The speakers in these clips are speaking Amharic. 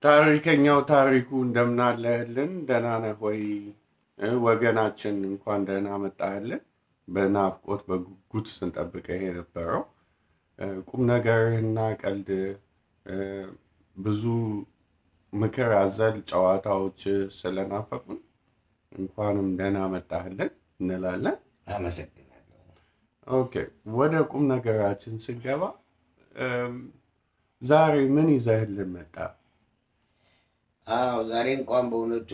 ታሪከኛው ታሪኩ እንደምን አለህልን? ደህና ነህ ወይ? እ ወገናችን እንኳን ደህና መጣህልን። በናፍቆት በጉጉት ስንጠብቅህ የነበረው እ ቁም ነገርህና ቀልድ እ ብዙ ምክር አዘል ጨዋታዎች ስለናፈቁን እንኳንም ደህና መጣህልን እንላለን። አመሰግናለሁ። ኦኬ፣ ወደ ቁም ነገራችን ስንገባ እም፣ ዛሬ ምን ይዘህልን መጣ? አዎ ዛሬ እንኳን በእውነቱ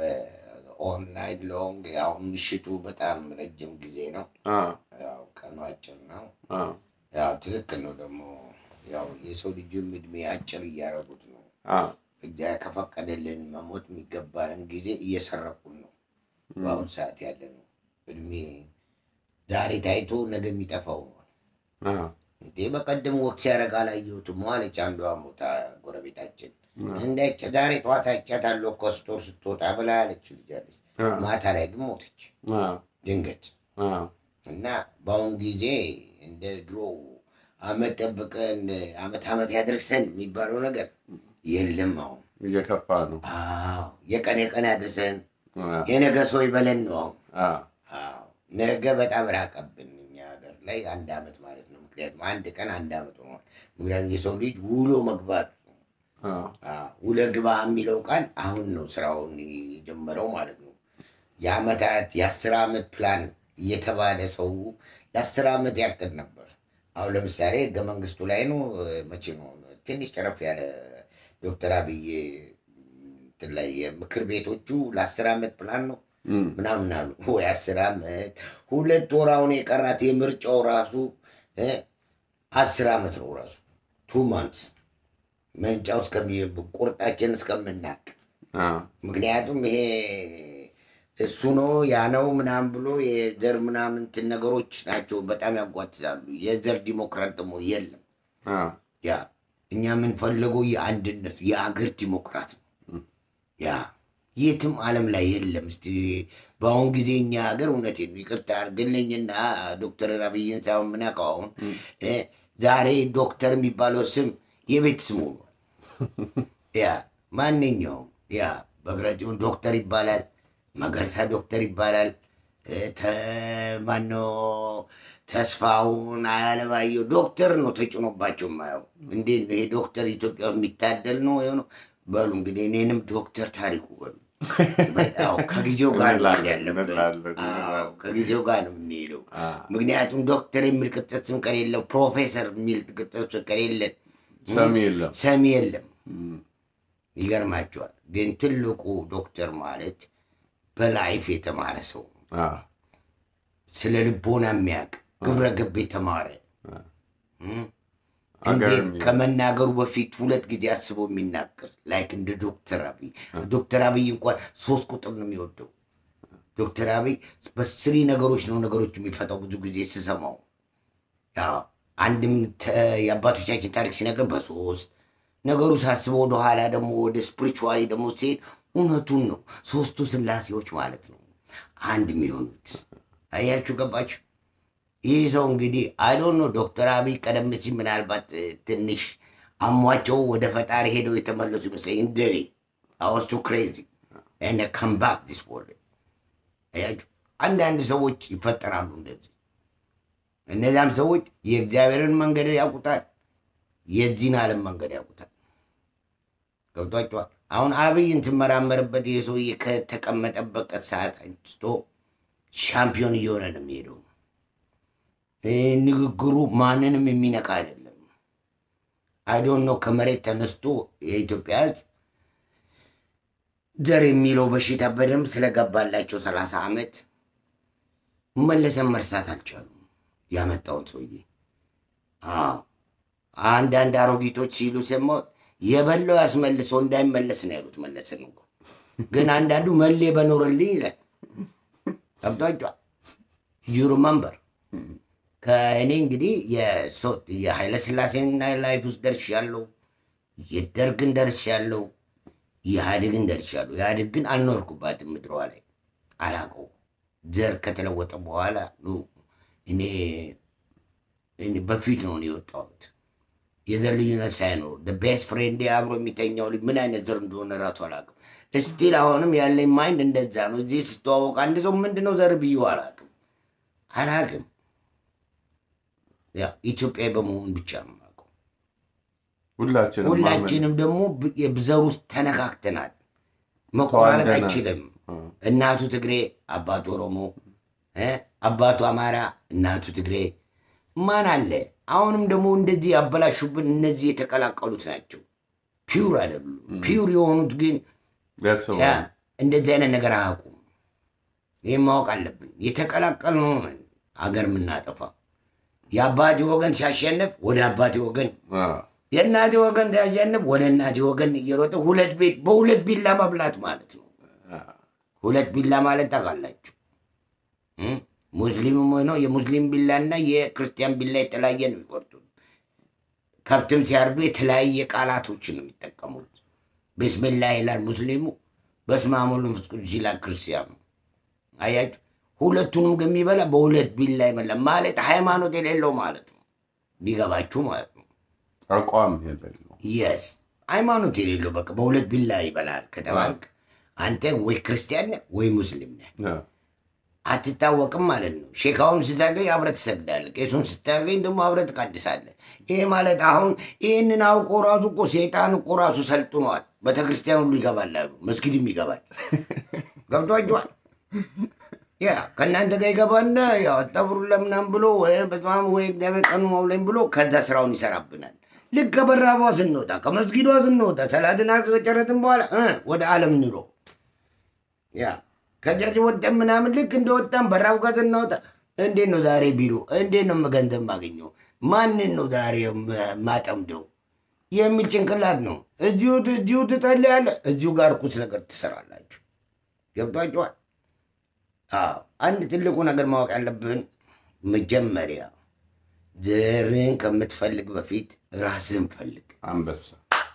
ኦንላይን ሎንግ ያው ምሽቱ በጣም ረጅም ጊዜ ነው። አ ያው ቀኑ አጭር ነው። አ ያው ትክክል ነው ደግሞ ያው የሰው ልጅም እድሜ አጭር እያደረጉት ነው። አ እግዚአብሔር ከፈቀደልን መሞት የሚገባንን ጊዜ እየሰረቁን ነው። በአሁኑ ሰዓት ያለ ነው እድሜ ዛሬ ታይቶ ነገ የሚጠፋው ነው። አ እንዴ በቀደም ወቅት ሲያደርግ አላየሁትም አለች አንዷ ሞታ ጎረቤታችን። እንዳይቸ ዛሬ ጠዋት አይቻታለሁ እኮ ስቶር ስትወጣ ብላ አለች ልጅ አለች። አ ማታ ላይ ግን ሞተች አ ድንገት አ እና በአሁኑ ጊዜ እንደ ድሮ አመት ጠብቀን አመት አመት ያደርሰን የሚባለው ነገር የለም አሁን። እየከፋ ነው። አዎ የቀን የቀን ያድርሰን አ የነገ ሰው ይበለን ነው አሁን። አ አዎ ነገ በጣም ራቀብን እኛ ሀገር ላይ አንድ አመት ማለት ነው። ምክንያቱም አንድ ቀን አንድ አመት ሆኗል። ምክንያቱም የሰው ልጅ ውሎ መግባት አ አዎ፣ ውለ ግባ የሚለው ቃል አሁን ነው ስራውን የጀመረው ማለት ነው። የአመታት የአስር አመት ፕላን እየተባለ ሰው ለአስር አመት ያቅድ ነበር። አሁን ለምሳሌ ህገ መንግስቱ ላይ ነው መቼ ነው ትንሽ ጨረፍ ያለ ዶክተር አብይ እንትን ላይ የምክር ቤቶቹ ለአስር አመት ፕላን ነው እም፣ ምናምን አሉ። ወይ አስር አመት ሁለት ወር አሁን የቀራት የምርጫው ራሱ እ አስር አመት ነው ራሱ ቱ ማንትስ ምርጫው እስከሚ ቁርጣችን እስከምናቅ አ ምክንያቱም ይሄ እሱ ነው ያ ነው ምናምን ብሎ የዘር ምናምን እንትን ነገሮች ናቸው በጣም ያጓትታሉ። የዘር ዲሞክራት ደግሞ የለም። አ ያ እኛ የምንፈልገው የአንድነት የአገር ዲሞክራት ነው። ያ የትም ዓለም ላይ የለም። እስቲ በአሁን ጊዜ እኛ ሀገር እውነቴን ነው ይቅርታ አድርግልኝና ዶክተር አብይን ሳይሆን የምናውቀው አሁን እ ዛሬ ዶክተር የሚባለው ስም የቤት ስሙ ነው። ያ ማንኛውም ያ በግራጭውን ዶክተር ይባላል፣ መገርሳ ዶክተር ይባላል። እ ተ- ማነው ተስፋውን አያለማየሁ ዶክተር ነው ተጭኖባቸው የማየው። እንዴት ነው ይሄ ዶክተር ኢትዮጵያ ውስጥ የሚታደል ነው የሆነው? በሉ እንግዲህ እኔንም ዶክተር ታሪኩ በሉ። ያው ከጊዜው ጋር ነው መሄድ ያለብን። እንላለን፣ አዎ፣ እንላለን። ከጊዜው ጋር ነው የምንሄደው። አ ምክንያቱም ዶክተር የሚል ቅጽል ስም ከሌለ ፕሮፌሰር የሚል ቅጽል ስም ከሌለ ሰሚ የለም። ሰሚ የለም። እም፣ ይገርማቸዋል። ግን ትልቁ ዶክተር ማለት በላይፍ የተማረ ሰው ነው። አ ስለ ልቦና የሚያውቅ ግብረ ገብ የተማረ አ እም፣ አገር እንዴት የሚያውቅ። ከመናገሩ በፊት ሁለት ጊዜ አስቦ የሚናገር ላይክ እንደ ዶክተር አብይ ዶክተር አብይ እንኳን ሶስት ቁጥር ነው የሚወደው። ዶክተር አብይ በስሪ ነገሮች ነው ነገሮች የሚፈታው። ብዙ ጊዜ ስሰማው ያው አንድም ተ- የአባቶቻችን ታሪክ ሲነግር በሶስት ነገሩ ሳስበው ወደኋላ ደግሞ ወደ ስፒሪቹዋሊ ደግሞ ሲሄድ እውነቱን ነው። ሶስቱ ስላሴዎች ማለት ነው አንድ የሚሆኑት አያችሁ፣ ገባችሁ? ይህ ሰው እንግዲህ አይዶን ነው ዶክተር አብይ ቀደም ሲል ምናልባት እ፣ ትንሽ አሟቸው ወደ ፈጣሪ ሄደው የተመለሱ ይመስለኝ እንደኔ አወስቱ ክሬዚ and I come back this world አያችሁ አንዳንድ ሰዎች ይፈጠራሉ እንደዚህ እነዚያም ሰዎች የእግዚአብሔርን መንገድ ያውቁታል የዚህን ዓለም መንገድ ያውቁታል ገብቷቸዋል አሁን አብይን ትመራመርበት ይህ ሰውዬ ከተቀመጠበት ሰዓት አንስቶ ሻምፒዮን እየሆነ ነው የሚሄደው እ፣ ንግግሩ ማንንም የሚነካ አይደለም አይዶን ነው ከመሬት ተነስቶ የኢትዮጵያ ሕዝብ ዘር የሚለው በሽታ በደንብ ስለገባላቸው ሰላሳ ዓመት መለሰን መርሳት አልቻሉም። ያመጣውን ሰውዬ አዎ፣ አንዳንድ አሮጊቶች ሲሉ ሰማሁ። የበላው ያስመልሰው እንዳይመለስ ነው ያሉት መለስን እኮ። ግን አንዳንዱ መሌ በኖርልኝ ይላል። ገብቷቸዋል። ዩ ሪመምበር ከእኔ እንግዲህ የሶ- የኃይለ ሥላሴና ላይፍ ውስጥ ደርሻለሁ። የደርግን ደርሻለሁ። የኢህአዴግን ደርሻለሁ። ኢህአዴግ ግን አልኖርኩባትም ምድሯ ላይ አላውቀው። ዘር ከተለወጠ በኋላ ነው እኔ እኔ በፊት ነው እኔ የወጣሁት። የዘር ልዩነት ሳይኖር ቤስት ፍሬንድ አብሮ የሚተኛው ልጅ ምን አይነት ዘር እንደሆነ ራሱ አላውቅም። እስቲል አሁንም ያለኝ ማይንድ እንደዛ ነው። እዚህ ስተዋወቅ አንድ ሰው ምንድነው ዘር ብዬ አላውቅም አላውቅም። ያ ኢትዮጵያዊ በመሆን ብቻ ነው የማውቀው። ሁላችንም ማመን- ሁላችንም ደግሞ ብ- የዘር ውስጥ ተነካክተናል። መቆራረጥ ተዋልደናል። አይችልም። አ፣ እናቱ ትግሬ፣ አባቱ ኦሮሞ፣ እ አባቱ አማራ፣ እናቱ ትግሬ ማን አለ? አሁንም ደግሞ እንደዚህ ያበላሹብን እነዚህ የተቀላቀሉት ናቸው። ፒውር አይደሉም። ፒውር የሆኑት ግን ያስባሉ። ያ እንደዚህ አይነት ነገር አያውቁም። ይህም ማወቅ አለብን። የተቀላቀልነው ነን አገር የምናጠፋ። የአባቴ ወገን ሲያሸንፍ ወደ አባቴ ወገን፣ አ፣ የእናቴ ወገን ሲያሸንፍ ወደ እናቴ ወገን እየሮጠ ሁለት ቤት በሁለት ቢላ መብላት ማለት ነው። አ፣ ሁለት ቢላ ማለት ታውቃላችሁ። እም? ሙስሊምም ሆነው የሙስሊም ቢላና የክርስቲያን ቢላ የተለያየ ነው የሚቆርጡት። ከብትም ሲያርዱ የተለያየ ቃላቶችን ነው የሚጠቀሙት። ብስሚላ ይላል ሙስሊሙ፣ በስመ አብ ወወልድ ወመንፈስ ቅዱስ ይላል ክርስቲያኑ። አያችሁ፣ ሁለቱንም ግን የሚበላ በሁለት ቢላ ይበላ ማለት ሃይማኖት የሌለው ማለት ነው። ቢገባችሁ ማለት ነው። አቋም የሌለው የስ ሃይማኖት የሌለው በቃ በሁለት ቢላ ይበላል ከተባልክ አንተ ወይ ክርስቲያን ነህ ወይ ሙስሊም ነህ። አ፣ አትታወቅም ማለት ነው። ሼካውን ስታገኝ አብረህ ትሰግዳለህ፣ ቄሱን ስታገኝ ደግሞ አብረህ ትቀድሳለህ። ይሄ ማለት አሁን ይህንን አውቆ ራሱ እኮ ሴጣን እኮ ራሱ ሰልጥኗል። ቤተክርስቲያን ሁሉ ይገባል አሉ፣ መስጊድም ይገባል። ገብቷችኋል? ያ ከእናንተ ጋር ይገባና ያው አስጠብሩን ለምናም ብሎ ወይ በስመ አብ ወይ እግዚአብሔር ቀኑ መውለኝ ብሎ ከዛ ስራውን ይሰራብናል። ልክ ከበራቧ ስንወጣ ከመስጊዷ ስንወጣ ሰላትን ከጨረስን በኋላ እ ወደ ዓለም ኑሮ ያ ከጃጅ ወጠን ምናምን ልክ እንደወጣን በራብ ጋር ስናወጣ እንዴት ነው ዛሬ ቢሉ እንዴት ነው ገንዘብ ማገኘው ማንን ነው ዛሬ ም- ማጠምደው የሚል ጭንቅላት ነው። እዚሁ እዚሁ ትጸልያለህ፣ እዚሁ ጋር ርኩስ ነገር ትሰራላችሁ። ገብቷችኋል? አዎ አንድ ትልቁ ነገር ማወቅ ያለብን መጀመሪያ ዘርን ከምትፈልግ በፊት ራስህን ፈልግ። አንበሳ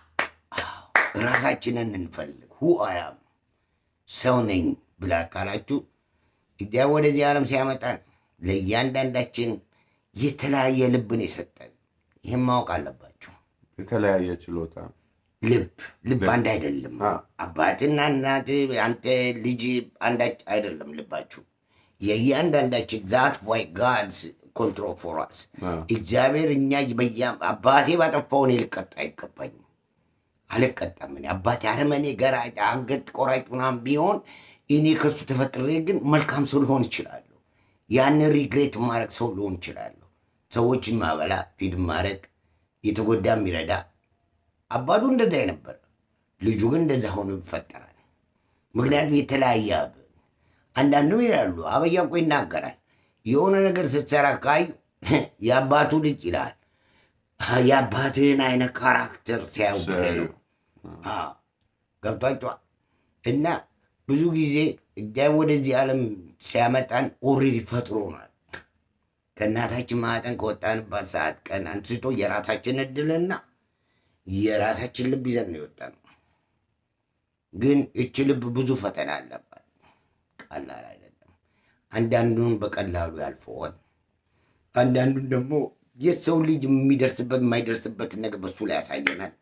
ራሳችንን እንፈልግ። ሁ አያም ሰው ነኝ ብላ ካላችሁ እግዚአብሔር ወደዚህ ዓለም ሲያመጣን ለእያንዳንዳችን የተለያየ ልብን የሰጠን ይህም ማወቅ አለባችሁ። የተለያየ ችሎታ ልብ ልብ አንድ አይደለም። አ። አባትና እናት አንተ ልጅ አንዳች አይደለም ልባችሁ። የእያንዳንዳችን ዛት ዋይ ጋድስ ኮንትሮል ፎር አስ አ፣ እግዚአብሔር እኛ በያ አባቴ ባጠፋው እኔ ልቀጣ አይገባኝም። አልቀጣም። እኔ አባቴ አረመኔ፣ ገራጭ፣ አንገት ቆራጭ ምናምን ቢሆን እኔ ከሱ ተፈጥሬ ግን መልካም ሰው ልሆን እችላለሁ። ያንን ሪግሬት ማድረግ ሰው ልሆን እችላለሁ። ሰዎችን ማበላ፣ ፊድ ማድረግ፣ የተጎዳ የሚረዳ አባቱ እንደዛ ነበር። ልጁ ግን እንደዛ ሆኖ ይፈጠራል። ምክንያቱም የተለያየ አብ አንዳንዱም ይላሉ አበያ እኮ ይናገራል። የሆነ ነገር ስትሰራ ካዩ የአባቱ ልጅ ይላል። የአባትህን አይነት ካራክተር ሲያዩ ሲያዩ፣ አዎ፣ ገብቷቸዋል። እና ብዙ ጊዜ እግዚአብሔር ወደዚህ ዓለም ሲያመጣን ኦልሬዲ ፈጥሮናል። ከእናታችን ማህፀን ከወጣንባት ሰዓት ቀን አንስቶ የራሳችን እድልና የራሳችን ልብ ይዘን ነው የወጣነው። ግን እች ልብ ብዙ ፈተና አለባት፣ ቀላል አይደለም። አንዳንዱን በቀላሉ ያልፈዋል፣ አንዳንዱን ደግሞ የሰው ልጅ የሚደርስበት የማይደርስበትን ነገር በሱ ላይ ያሳየናል።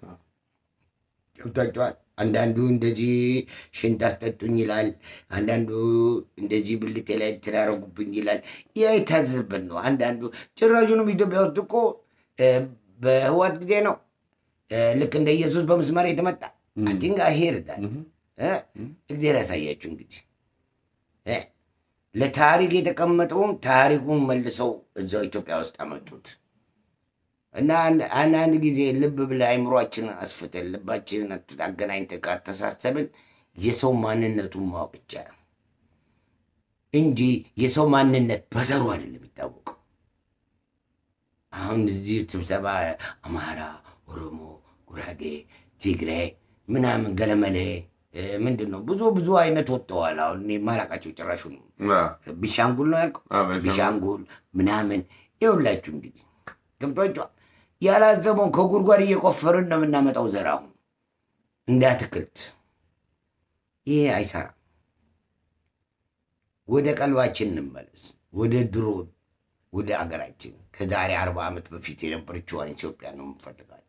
ገብታችኋል። አንዳንዱ እንደዚህ ሽንት አስጠጡኝ ይላል። አንዳንዱ እንደዚህ ብልቴ ላይ እንትን ያደረጉብኝ ይላል። ይህ የታዘዝበት ነው። አንዳንዱ ጭራሹንም ኢትዮጵያ ውስጥ እኮ እ፣ በህዋት ጊዜ ነው እ፣ ልክ እንደ ኢየሱስ በምስማር የተመጣ እም፣ አቲንጋ ሄርዳል እም፣ እግዚአብሔር ያሳያችሁ እንግዲህ እ፣ ለታሪክ የተቀመጠውም ታሪኩን መልሰው እዛው ኢትዮጵያ ውስጥ አመጡት እና አንድ- አንዳንድ ጊዜ ልብ ብለህ አይምሯችንን አስፍተን ልባችንን አገናኝተን ካተሳሰብን የሰው ማንነቱን ማወቅ ይቻላል እንጂ የሰው ማንነት በዘሩ አይደለም የሚታወቀው። አሁን እዚህ ስብሰባ አማራ፣ ኦሮሞ፣ ጉራጌ፣ ትግሬ ምናምን ገለመሌ እ፣ ምንድን ነው ብዙ ብዙ አይነት ወጥተዋል። አሁን እኔ የማላውቃቸው ጭራሹ ነው። አ፣ ቢሻንጉል ነው ያልከው አ፣ በሻ- ቢሻንጉል ምናምን ይኸውላችሁ እንግዲህ ገብቷችኋል። ያላዘመውን ከጉድጓድ እየቆፈርን ነው የምናመጣው ዘር አሁን እንደ አትክልት። ይሄ አይሰራም። ወደ ቀልባችን እንመለስ። ወደ ድሮ ወደ አገራችን ከዛሬ አርባ ዓመት በፊት የነበረችዋን ኢትዮጵያ ነው የምንፈልጋት።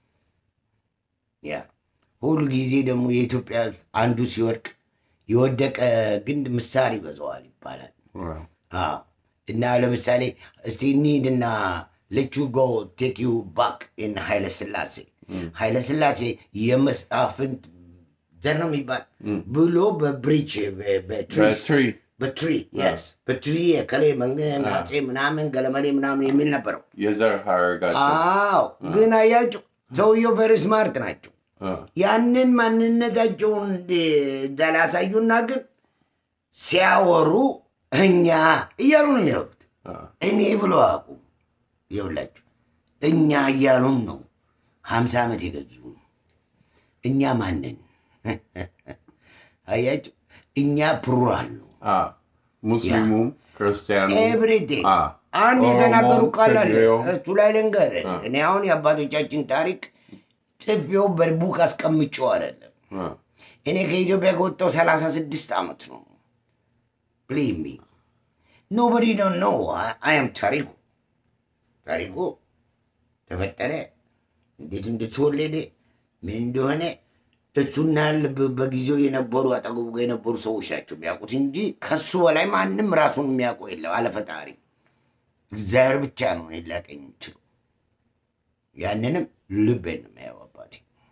ያ ሁሉ ጊዜ ደግሞ የኢትዮጵያ አንዱ ሲወድቅ የወደቀ ግንድ ምሳር ይበዛዋል ይባላል። ዋው። አዎ። እና ለምሳሌ እስቲ እንሂድና ለቹ ጎ ቴክ ዩ ባክ ኢን ኃይለ ስላሴ ኃይለ ስላሴ የመሳፍንት ዘር ነው የሚባል ብሎ በብሪጅ በትሪ በትሪ በትሪ የስ በትሪ የከሌ መንግስት አፄ ምናምን ገለመሌ ምናምን የሚል ነበረው። የዘር ሀረጋቸው አዎ ግን አያቸው ሰውየው ቨሪ ስማርት ናቸው። አ፣ ያንን ማንነታቸውን እዛ ላሳዩና ግን ሲያወሩ እኛ እያሉ ነው የሚያወሩት። አ፣ እኔ ብሎ አቁም ይውላችሁ እኛ እያሉን ነው ሀምሳ ዓመት የገዙ እኛ ማንን አያቸው እኛ ፕሩራል ነው አ፣ ሙስሊሙም ክርስቲያኑ ኤቭሪቲንግ አ፣ አንድ ኦሮሞ፣ የተናገሩ ቃል አለ ትግሬው፣ እሱ ላይ ልንገር አ። እኔ አሁን የአባቶቻችን ታሪክ ጽፌው በቡክ አስቀምጬው አይደለም አ፣ እኔ ከኢትዮጵያ ከወጣው ሰላሳ ስድስት ዓመት ነው ብሊቭ ሚ ኖበዲ ዶንት ኖ አያም ታሪኩ ታሪኩ ተፈጠረ እንዴት እንደተወለደ ምን እንደሆነ እሱና ልብ- በጊዜው የነበሩ አጠገቡ ጋር የነበሩ ሰዎች ናቸው የሚያውቁት እንጂ ከሱ በላይ ማንም ራሱን የሚያውቀው የለም አለ ፈጣሪ እግዚአብሔር ብቻ ነው እኔን ሊያቀኝ የሚችለው ያንንም ልቤን ነው የሚያየው አባቴ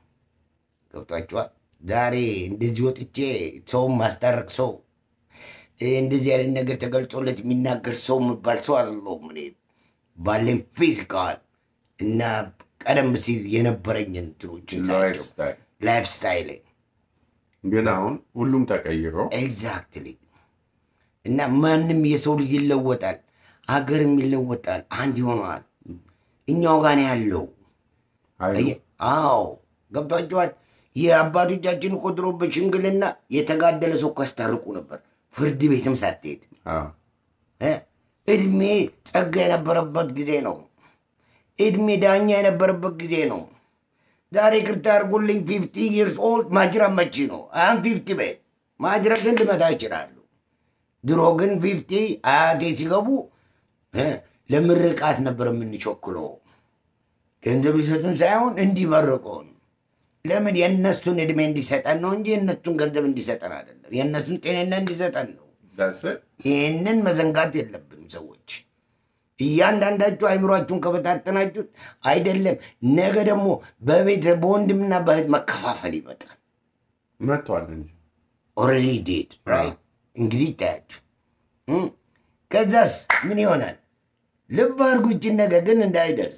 ገብቷቸዋል ዛሬ እንደዚህ ወጥቼ ሰውን ማስታረቅ ሰው ይህ እንደዚህ አይነት ነገር ተገልጾለት የሚናገር ሰው የምባል ሰው አይደለሁም። እኔ ባለኝ ፊዚካል እና ቀደም ሲል የነበረኝ እንትኖችን ላይፍ ሳያቸው ስታይል ላይፍ ስታይል ግን አሁን ሁሉም ተቀይሮ ኤግዛክትሊ እና ማንም የሰው ልጅ ይለወጣል፣ አገርም ይለወጣል፣ አንድ ይሆነዋል። እኛው ጋር ነው ያለው። ኃይሉ አየ- አዎ ገብቷቸዋል። የአባቶቻችን እኮ ድሮ በሽምግልና የተጋደለ ሰው እኮ ያስታርቁ ነበር፣ ፍርድ ቤትም ሳትሄድ አ፣ እ? እድሜ ጸጋ የነበረበት ጊዜ ነው። እድሜ ዳኛ የነበረበት ጊዜ ነው። ዛሬ ቅርታ አድርጉልኝ ፊፍቲ ይርስ ኦልድ ማጅራት መቺ ነው። አሁን ፊፍቲ በ ማጅራትን ልመታ ይችላሉ። ድሮ ግን ፊፍቲ አያቴ ሲገቡ እ? ለምርቃት ነበር የምንቸኩለው። ገንዘብ ሊሰጡን ሳይሆን እንዲመርቁን። ለምን የእነሱን እድሜ እንዲሰጠን ነው እንጂ የእነሱን ገንዘብ እንዲሰጠን አይደለም። የእነሱን ጤንነት እንዲሰጠን ነው። that's it። ይህንን መዘንጋት የለብንም ሰዎች። እያንዳንዳችሁ አይምሯችሁን ከበታተናችሁት አይደለም ነገ ደግሞ በቤት በወንድምና በእህት መከፋፈል ይመጣል። መጥቷል እንጂ ኦልሬዲ ዴድ ራይት። እንግዲህ ይታያችሁ እም? ከዛስ ምን ይሆናል? ልብ አድርጉ። ይችን ነገር ግን እንዳይደርስ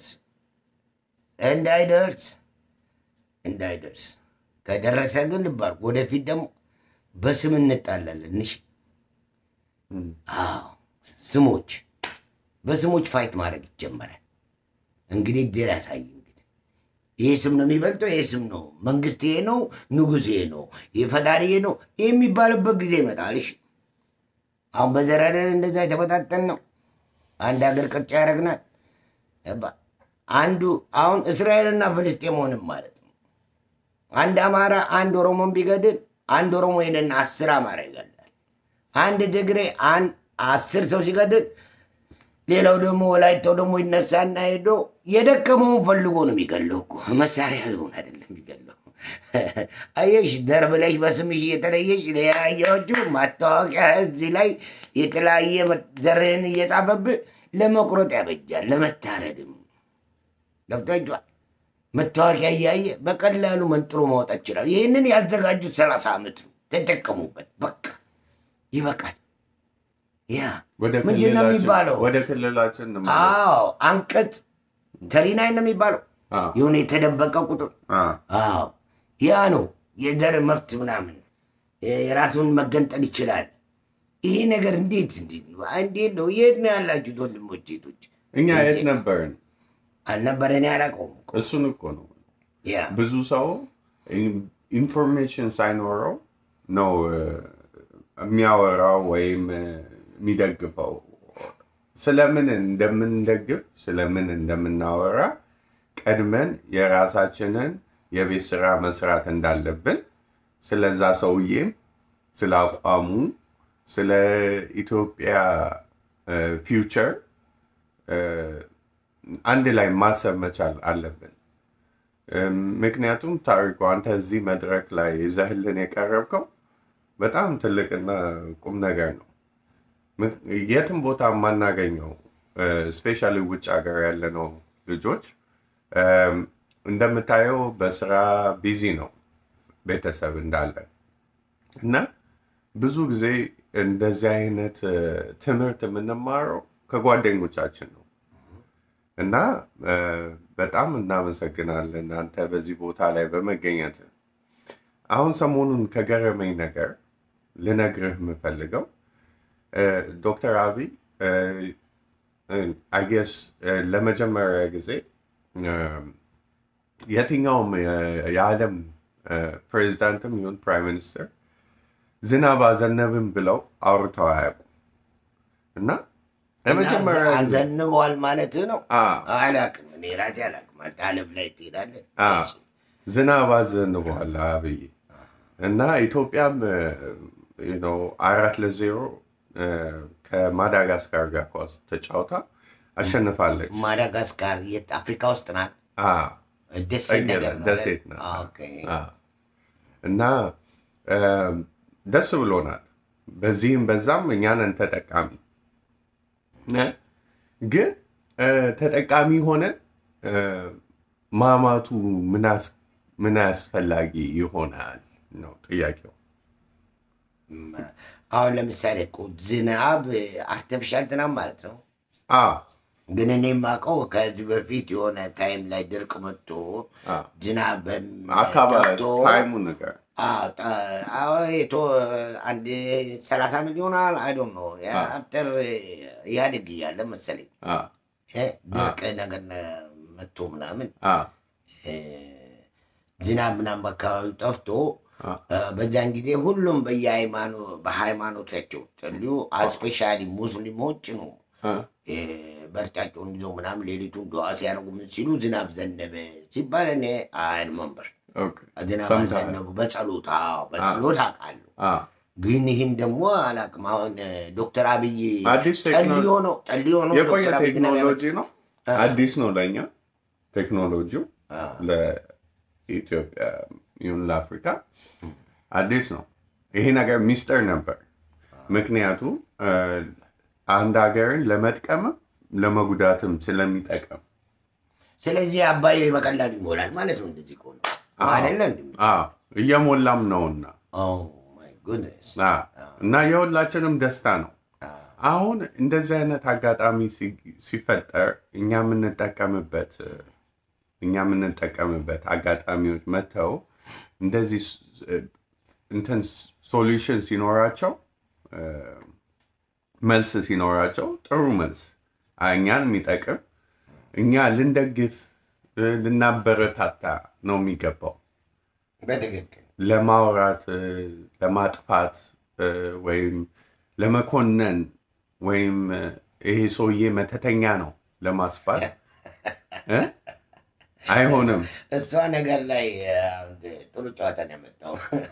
እንዳይደርስ እንዳይደርስ ከደረሰ ግን ልብ አድርጉ። ወደፊት ደግሞ በስም እንጣላለን። እሺ እም፣ አዎ ስሞች በስሞች ፋይት ማድረግ ይጀመራል። እንግዲህ እግዜር ያሳይ። እንግዲህ ይሄ ስም ነው የሚበልጠው፣ ይሄ ስም ነው መንግስት፣ ይሄ ነው ንጉሥ፣ ይሄ ነው የፈጣሪ፣ ይሄ ነው ይህ የሚባልበት ጊዜ ይመጣል። እሺ አሁን በዘረረን እንደዛ የተበታተን ነው። አንድ ሀገር ቅርጫ ያደረግናት አንዱ አሁን እስራኤልና ፍልስጤም ሆንም ማለት ነው። አንድ አማራ አንድ ኦሮሞን ቢገድል አንድ ኦሮሞ ሄደና አስር አማራ ይገድላል። አንድ ትግሬ አንድ አስር ሰው ሲገድል ሌላው ደግሞ ወላይታው ደግሞ ይነሳና ሄዶ የደከመውን ፈልጎ ነው የሚገለው እኮ መሳሪያ ያልሆን አይደለም የሚገለው። አየሽ ዘር ብለሽ በስምሽ እየተለየሽ ለያያዎቹ ማታወቂያ እዚህ ላይ የተለያየ ዘርህን እየጻፈብህ ለመቁረጥ ያበጃል፣ ለመታረድም ገብቷችኋል። መታወቂያ እያየ በቀላሉ መንጥሮ ማውጣት ይችላል። ይህንን ያዘጋጁት ሰላሳ ዓመት ነው። ተጠቀሙበት። በቃ ይበቃል። ያ ወደ ምንድን ነው ክልላችን- የሚባለው? ወደ ክልላችን እንመለስ። አዎ አንቀጽ ተሪናይ ነው የሚባለው አ፣ የሆነ የተደበቀ ቁጥር አ፣ አዎ ያ ነው የዘር መብት ምናምን የራሱን መገንጠል ይችላል። ይሄ ነገር እንዴት እንዴት ነው እንዴት ነው? የት ነው ያላችሁት ወንድሞች ሴቶች? እኛ የት ነበርን? አልነበረ እኔ አላውቀውም እኮ። እሱን እኮ ነው ያ ብዙ ሰው ኢንፎርሜሽን ሳይኖረው ነው እ፣ የሚያወራው ወይም እ፣ የሚደግፈው። ስለምን እንደምንደግፍ ስለምን እንደምናወራ ቀድመን የራሳችንን የቤት ስራ መስራት እንዳለብን ስለዛ ሰውዬም ስለ አቋሙ ስለ ኢትዮጵያ ፊውቸር እ፣ አንድ ላይ ማሰብ መቻል አለብን። እም፣ ምክንያቱም ታሪኩ አንተ እዚህ መድረክ ላይ ይዘህልን የቀረብከው በጣም ትልቅና ቁም ነገር ነው። ምክ- የትም ቦታ የማናገኘው ስፔሻሊ ውጭ ሀገር ያለነው ልጆች እም፣ እንደምታየው በስራ ቢዚ ነው ቤተሰብ እንዳለ እና ብዙ ጊዜ እንደዚህ አይነት እ፣ ትምህርት የምንማረው ከጓደኞቻችን ነው እና እ፣ በጣም እናመሰግናለን አንተ በዚህ ቦታ ላይ በመገኘት። አሁን ሰሞኑን ከገረመኝ ነገር ልነግርህ የምፈልገው እ፣ ዶክተር አብይ አይጌስ ለመጀመሪያ ጊዜ እ፣ የትኛውም የ- የዓለም እ፣ ፕሬዚዳንትም ይሁን ፕራይም ሚኒስትር ዝናብ አዘነብን ብለው አውርተው አያውቁም እና ለመጀመሪያ ጊዜ አንዘንበዋል ማለት ነው። አ፣ አላቅም እኔ ራሴ አላቅም። አንተ ዓለም ላይ ትሄዳለህ። አ፣ ዝናብ አዘንበዋል አብይ እና ኢትዮጵያም እ፣ you know፣ አራት ለዜሮ እ፣ ከማዳጋስካር ጋር ኳስ ተጫውታ አሸንፋለች። ማዳጋስካር የት አፍሪካ ውስጥ ናት? አ፣ ደሴት ጠገራ፣ ነገር ነው። ደሴት ናት። ኦኬ። አ፣ እና እ፣ ደስ ብሎናል። በዚህም በዛም እኛንን ተጠቃሚ እ፣ ግን እ፣ ተጠቃሚ ሆነን እ፣ ማማቱ ምን አስ- ምን አስፈላጊ ይሆናል ነው ጥያቄው። እም፣ አሁን ለምሳሌ እኮ ዝናብ አርቲፊሻል ዝናብ ማለት ነው። አ፣ ግን እኔ የማውቀው ከዚህ በፊት የሆነ ታይም ላይ ድርቅ መጥቶ አ፣ ዝናብ በም- አካባቢ ጠፍቶ ታይሙ ነገር አዎ፣ ጠ- አዎ፣ የቶ አንድ ሰላሳ ሚሊዮን አይዶን ነው አፍተር ኢህአዴግ እያለ መሰለኝ አ፣ እ፣ ድርቅ ነገር መጥቶ ምናምን አ፣ እ፣ ዝናብ ምናምን በአካባቢው ጠፍቶ አ፣ እ፣ በዛን ጊዜ ሁሉም በየሃይማኖ- በሃይማኖታቸው ጸልዩ። ስፔሻሊ ሙስሊሞች ነው አ፣ እ፣ በርጫቸውን ይዞ ምናምን ሌሊቱን ዱዓ ሲያደርጉ ምን ሲሉ ዝናብ ዘነበ ሲባል እኔ አይመንበር ኦኬ፣ ዝናብ ሰምተሃል? አዘነቡ በጸሎት አዎ፣ በጸሎት አውቃለሁ። አ፣ ግን ይህን ደግሞ አላውቅም። አሁን እ፣ ዶክተር አብይ አዲስ ጸልዮ ቴክኖሎጂ ነው ጸልዮ ነው የቆየ ዶክተር አብይ ዝናብ ቴክኖሎጂ ነው። አ- አዲስ ነው ለእኛ ቴክኖሎጂው ያመጣው። ለኢትዮጵያ ይሁን ለአፍሪካ አዲስ ነው። ይሄ ነገር ሚስጥር ነበር። ምክንያቱም እ፣ አንድ ሀገርን ለመጥቀምም ለመጉዳትም ስለሚጠቅም ስለዚህ አባይ በቀላሉ ይሞላል ማለት ነው። እንደዚህ ከሆነ አዎ። አይደለ እንዴ? አዎ፣ እየሞላም ነውና ኦ ማይ ጉድነስ አዎ። እና የሁላችንም ደስታ ነው። አሁን እንደዚህ አይነት አጋጣሚ ሲ- ሲፈጠር እኛ የምንጠቀምበት እኛ የምንጠቀምበት አጋጣሚዎች መጥተው እንደዚህ ስ- እንትን ሶሉሽን ሲኖራቸው እ፣ መልስ ሲኖራቸው ጥሩ መልስ አ- እኛን የሚጠቅም እኛ ልንደግፍ እ፣ ልናበረታታ ነው የሚገባው። በትክክል ለማውራት እ፣ ለማጥፋት እ፣ ወይም ለመኮነን ወይም እ፣ ይሄ ሰውዬ መተተኛ ነው ለማስባል እ? አይሆንም። እሷ ነገር ላይ አ፣ ጥሩ ጨዋታ ነው ያመጣው።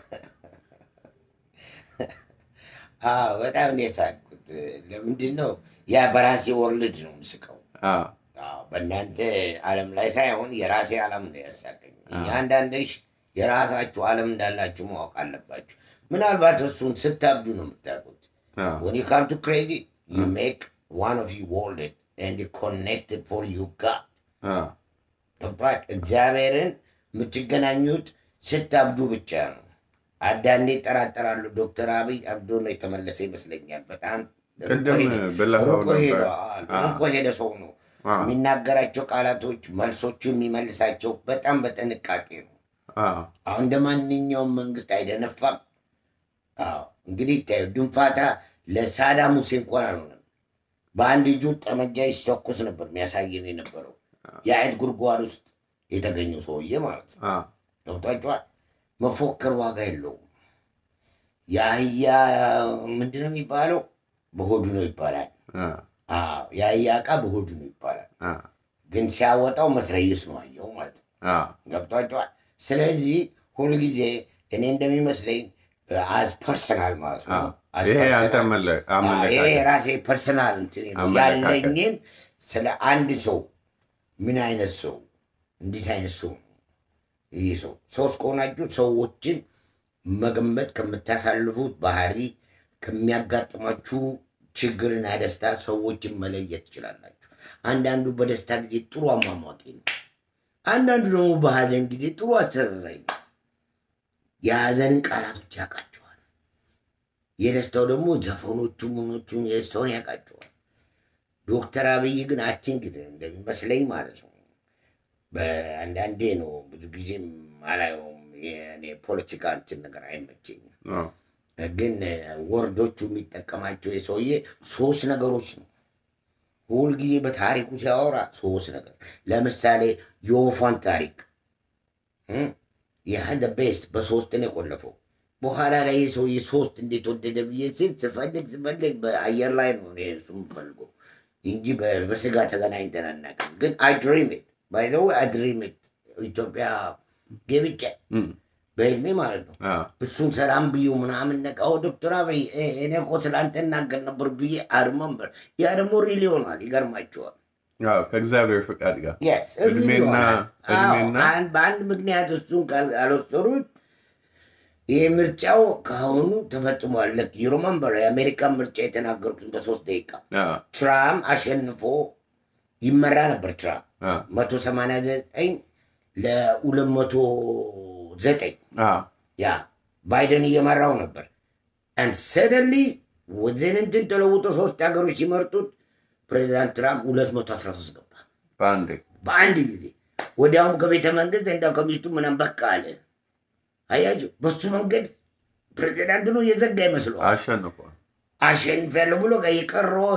አዎ በጣም ነው የሳቅኩት። ለምንድን ነው ያ በራሴ ወርልድ ነው የምስቀው። አ፣ አዎ፣ በእናንተ ዓለም ላይ ሳይሆን የራሴ ዓለም ነው ያሳቀኝ። እያንዳንድሽ የራሳችሁ ዓለም እንዳላችሁ ማወቅ አለባችሁ። ምናልባት እሱን ስታብዱ ነው የምታውቁት። አ፣ when you come to crazy you make one of you world and connected for you God አ፣ ገብቷል። እግዚአብሔርን የምትገናኙት ስታብዱ ብቻ ነው። አንዳንዴ ይጠራጠራሉ። ዶክተር አብይ አብዶ ነው የተመለሰ ይመስለኛል። በጣም ቅድም ብለኸው ሩቆ ሄደ ነበር። አ፣ ሩቆ ሄደ ሰው ነው አ፣ የሚናገራቸው ቃላቶች፣ መልሶቹ የሚመልሳቸው በጣም በጥንቃቄ ነው። አ፣ አሁን እንደ ማንኛውም መንግስት አይደነፋም። አዎ እንግዲህ ታዩ ድንፋታ ለሳዳም ሁሴን እንኳን አልሆነም። በአንድ እጁ ጠመንጃ ሲተኩስ ነበር የሚያሳየን የነበረው የአይጥ ጉድጓድ ውስጥ የተገኘው ሰውዬ ማለት ነው። አ፣ ገብቷቸዋል። መፎከር ዋጋ የለውም። የአህያ ምንድን ነው የሚባለው? በሆዱ ነው ይባላል። አ፣ አዎ የአህያ ዕቃ በሆዱ ነው ይባላል። አ፣ ግን ሲያወጣው መትረየስ ነው አየው ማለት ነው። አ፣ ገብቷቸዋል። ስለዚህ ሁልጊዜ እኔ እንደሚመስለኝ አዝ ፐርሰናል ማለት ነው አ። as ይሄ personal- አንተ መለ- አዎ፣ ይሄ አመለካከት የራሴ ፐርሰናል እንትን ነው አመለካከት። ያለኝን ስለ አንድ ሰው ምን አይነት ሰው እንዴት አይነት ሰው ነው ይህ ሰው ሰው እስከሆናችሁ ሰዎችን መገመት ከምታሳልፉት ባህሪ ከሚያጋጥማችሁ ችግርና ደስታ ሰዎችን መለየት ትችላላችሁ። አንዳንዱ በደስታ ጊዜ ጥሩ አሟሟቂ ነው። አንዳንዱ ደግሞ በሀዘን ጊዜ ጥሩ አስተዛዛኝ ነው። የሀዘንን ቃላቶች ያውቃቸዋል። የደስታው ደግሞ ዘፈኖቹ ምኖቹን የደስታውን ያውቃቸዋል። ዶክተር አብይ ግን አቲንክ እንደሚመስለኝ ማለት ነው በአንዳንዴ ነው ብዙ ጊዜም አላየውም። የእኔ ፖለቲካ እንትን ነገር አይመቸኝም። አዎ። ግን ወርዶቹ የሚጠቀማቸው የሰውዬ ሶስት ነገሮች ነው። ሁልጊዜ በታሪኩ ሲያወራ ሶስት ነገር ለምሳሌ የወፏን ታሪክ ያህል ቤስት በሶስት ነው የቆለፈው። በኋላ ላይ ይህ ሰውዬ ሶስት እንዴት ወደደ ብዬ ስል ስፈልግ ስፈልግ በአየር ላይ ነው እኔ እሱ የምፈልገው እንጂ በ- በስጋ ተገናኝተን አናውቅም። ግን አይድሪሚት ባይዘው አይድሪሚት ኢትዮጵያ ገብቼ እም፣ በህልሜ ማለት ነው አዎ። እሱን ሰላም ብዩ ምናምን ነቃው ዶክተር አብይ እ- እኔ እኮ ስለአንተ እናገር ነበር ብዬ አርመንበር ያ ደግሞ ሪል ይሆናል። ይገርማቸዋል። አዎ፣ ከእግዚአብሔር ፍቃድ ጋር Yes, ሪል እድሜና- ይሆናል። አዎ፣ እድሜና- አን- በአንድ ምክንያት እሱን ካል- ካልወሰዱት ይህ ምርጫው ከአሁኑ ተፈጽሟል። ልክ ዩሮመንበር የአሜሪካ ምርጫ የተናገሩትን በሶስት ደቂቃ አዎ፣ ትራምፕ አሸንፎ ይመራ ነበር። ትራምፕ አዎ፣ መቶ ሰማንያ ዘጠኝ ለሁለት መቶ ዘጠኝ አዎ። ያ ባይደን እየመራው ነበር። አንድ ሰደንሊ ወዘን እንትን ተለውጦ ሶስት ሀገሮች ሲመርጡት ፕሬዚዳንት ትራምፕ ሁለት መቶ አስራ ሶስት ገባ በአንዴ በአንድ ጊዜ። ወዲያውም ከቤተ መንግስት እንዳው ከሚስቱ ምናም በቃ አለ። አያችሁ፣ በሱ መንገድ ፕሬዚዳንት ነው የዘጋ ይመስለዋል። አሸንፏል። አሸንፊያለሁ ብሎ የቀረው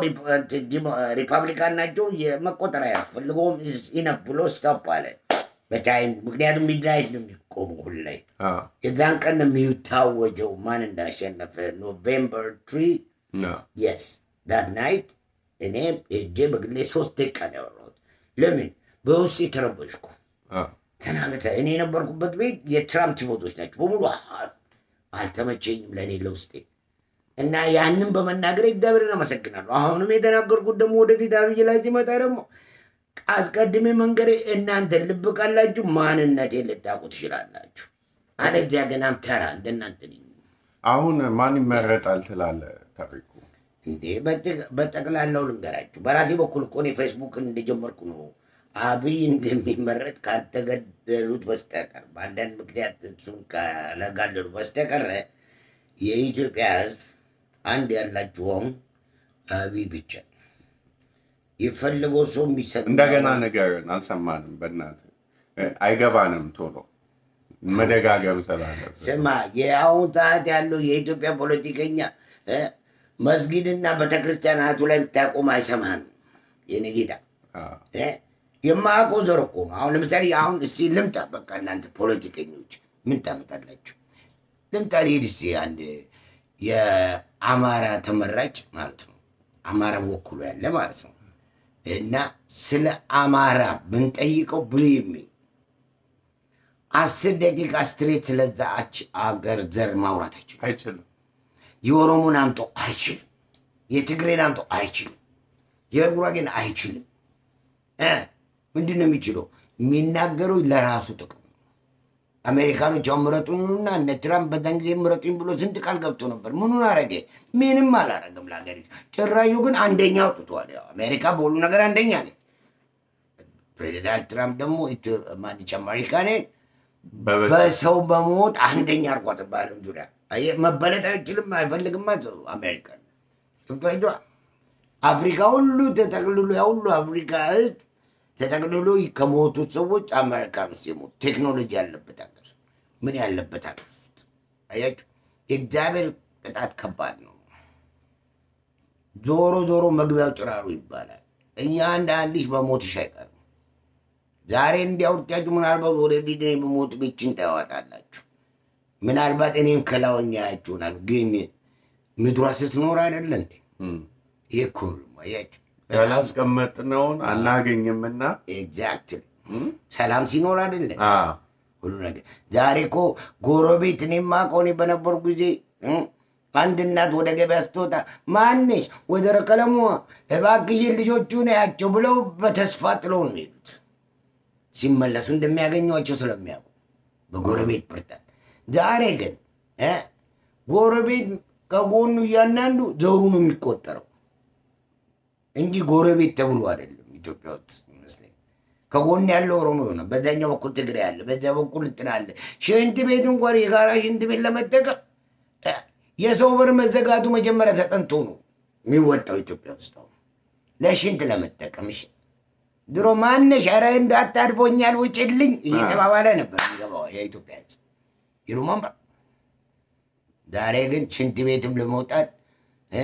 ሪፐብሊካን ናቸው የመቆጠር አያስፈልገውም ኢነፍ ብሎ ስቶፕ አለ በታይም ምክንያቱም ሚድናይት ነው የሚቆሙ ሁላይ አዎ፣ የዛን ቀን ነው የሚታወጀው ማን እንዳሸነፈ ኖቬምበር ትሪ አዎ፣ የስ ዳት ናይት እኔ እጄ በግሌ ሶስት ደቂቃ ነው ያወራሁት ለምን በውስጥ የተረበሽኩ አዎ። ተናገተ እኔ የነበርኩበት ቤት የትራምፕ ቲፎዞች ናቸው በሙሉ አ- አልተመቸኝም ለእኔ ለውስጤ እና ያንን በመናገር እግዚአብሔርን አመሰግናለሁ አሁንም የተናገርኩት ደግሞ ወደፊት አብይ ላይ ሲመጣ ደግሞ አስቀድሜ መንገሬ እናንተ ልብ ካላችሁ ማንነቴን ልታውቁ ትችላላችሁ አለዚያ ገናም ተራ እንደናንተ ነኝ አሁን ማን ይመረጣል ትላለህ? ታሪኩ እንዴ በጠቅ- በጠቅላላው ልንገራችሁ በራሴ በኩል እኮ እኔ ፌስቡክን እንደጀመርኩ ነው አብይ እንደሚመረጥ ካልተገደሉት በስተቀር በአንዳንድ ምክንያት እሱን ካለጋደሉ በስተቀረ የኢትዮጵያ ሕዝብ አንድ ያላችሁ አሁን አብይ ብቻ የፈለገው ሰው የሚሰጥ እንደገና ነገርን አልሰማንም። በእናትህ እ፣ አይገባንም። ቶሎ መደጋገም ስላለብን ስማ የአሁን ሰዓት ያለው የኢትዮጵያ ፖለቲከኛ እ፣ መስጊድና ቤተክርስቲያናቱ ላይ ብታቆም አይሰማህም። የኔ ጌታ አዎ፣ እ፣ የማያውቀው ዘር እኮ ነው። አሁን ለምሳሌ አሁን እስቲ ልምጣ፣ በቃ እናንተ ፖለቲከኞች ምን ታመጣላችሁ? ልምጣ ልሂድ እስቲ አንድ የአማራ ተመራጭ ማለት ነው አማራን ወክሎ ያለ ማለት ነው እና ስለ አማራ ብንጠይቀው ብልሚ አስር ደቂቃ ስትሬት ስለዛች አገር ዘር ማውራት አይችልም። አይችልም። የኦሮሞን አምጦ አይችልም። የትግሬን አምጦ አይችልም። የጉራጌን አይችልም። እ ምንድን ነው የሚችለው? የሚናገረው ለራሱ ጥቅም ነው። አሜሪካኖች አሁን ምረጡኝና እነ ትራምፕ በዛን ጊዜ ምረጡኝ ብሎ ስንት ቃል ገብቶ ነበር። ምኑን አረገ? ምንም አላረገም ለሀገሪቱ። ጭራዩ ግን አንደኛ አውጥቷል። ያው አሜሪካ በሁሉ ነገር አንደኛ ነ ፕሬዚዳንት ትራምፕ ደግሞ ኢትዮ- ማንች አሜሪካንን በበ- በሰው በሞት አንደኛ አርጓት በዓለም ዙሪያ አየህ፣ መበለጥ አይችልም አይፈልግማ ሰው አሜሪካ ገብቶ አፍሪካ ሁሉ ተጠቅልሎ ያ ሁሉ አፍሪካ ህዝብ ተጠቅልሎ ከሞቱት ሰዎች አሜሪካን ውስጥ የሞቱ ቴክኖሎጂ ያለበት ሀገር ምን ያለበት ሀገር ውስጥ አያችሁ፣ የእግዚአብሔር ቅጣት ከባድ ነው። ዞሮ ዞሮ መግቢያው ጭራሩ ይባላል። እኛ አንድ አንድ ልጅ በሞትሽ አይቀርም። ዛሬ እንዲያውርቻችሁ ምናልባት ወደፊት እኔ በሞት ቤችን ታያዋጣላችሁ። ምናልባት እኔም ከላወኛ ያችሁናል። ግን ምድሯ ስትኖር አይደለ እንዴ? እም፣ ይህ እኮ ነው አያችሁ። ያላስቀመጥነውን አናገኝምና ኤግዛክትሊ እም፣ ሰላም ሲኖር አይደለ አዎ፣ ሁሉ ነገር። ዛሬ እኮ ጎረቤት እኔ የማውቀው እኔ በነበሩ ጊዜ እ አንድ እናት ወደ ገበያ ስትወጣ ማነሽ ወይዘሮ ቀለሙ እባክሽን ልጆቹ ነያቸው ብለው በተስፋ ጥለው ነው የሚሄዱት። ሲመለሱ እንደሚያገኟቸው ስለሚያውቁ በጎረቤት ብርታት። ዛሬ ግን እ ጎረቤት ከጎኑ እያንዳንዱ ዘሩ ነው የሚቆጠረው እንጂ ጎረቤት ተብሎ አይደለም። ኢትዮጵያ ውስጥ ይመስለኝ ከጎን ያለው ኦሮሞ ሆነ፣ በዛኛው በኩል ትግሬ አለ፣ በዛ በኩል እንትን አለ። ሽንት ቤት እንኳን የጋራ ሽንት ቤት ለመጠቀም እ የሰው በር መዘጋቱ መጀመሪያ ተጠንቶ ነው የሚወጣው ኢትዮጵያ ውስጥ አሁን ለሽንት ለመጠቀም እሺ። ድሮ ማነሽ ኧረ እንዳታድፎኛል ውጭልኝ እየተባባለ ነበር የሚገባው የኢትዮጵያ ሕዝብ ይሩማም ዛሬ ግን ሽንት ቤትም ለመውጣት እ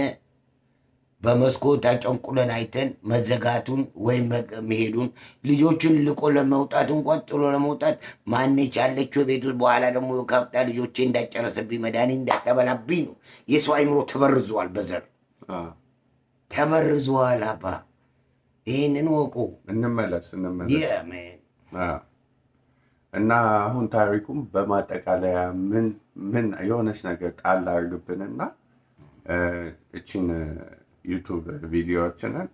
በመስኮት አጨንቁለን አይተን መዘጋቱን ወይም መ- መሄዱን ልጆቹን ልቆ ለመውጣት እንኳን ጥሎ ለመውጣት ማነች ያለችው ቤት ውስጥ በኋላ ደግሞ ከፍታ ልጆቼ እንዳጨረሰብኝ መድኃኒት እንዳታበላብኝ ነው። የሰው አይምሮ ተበርዟል፣ በዘር አዎ። ተበርዟል። አባ ይህንን ወቁ። እንመለስ እንመለስ። የምን አዎ። እና አሁን ታሪኩም በማጠቃለያ ምን ምን የሆነች ነገር ጣል አድርግብንና እ፣ እችን ዩቱብ ቪዲዮዎችንን